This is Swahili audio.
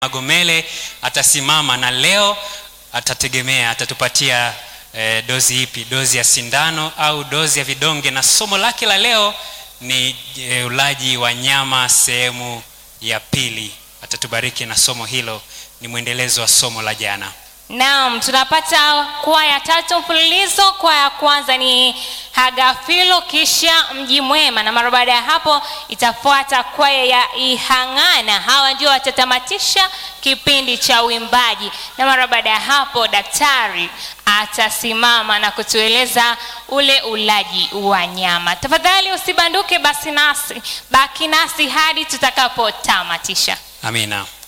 Magomele atasimama na leo atategemea atatupatia eh, dozi ipi, dozi ya sindano au dozi ya vidonge, na somo lake la leo ni eh, ulaji wa nyama sehemu ya pili. Atatubariki na somo hilo, ni mwendelezo wa somo la jana. Naam, tunapata kwaya tatu mfululizo. Kwaya ya kwanza ni Hagafilo, kisha Mji Mwema, na mara baada ya hapo itafuata kwaya ya Ihang'ana. Hawa ndio watatamatisha kipindi cha uimbaji, na mara baada ya hapo daktari atasimama na kutueleza ule ulaji wa nyama. Tafadhali usibanduke, basi nasi baki nasi hadi tutakapotamatisha. Amina.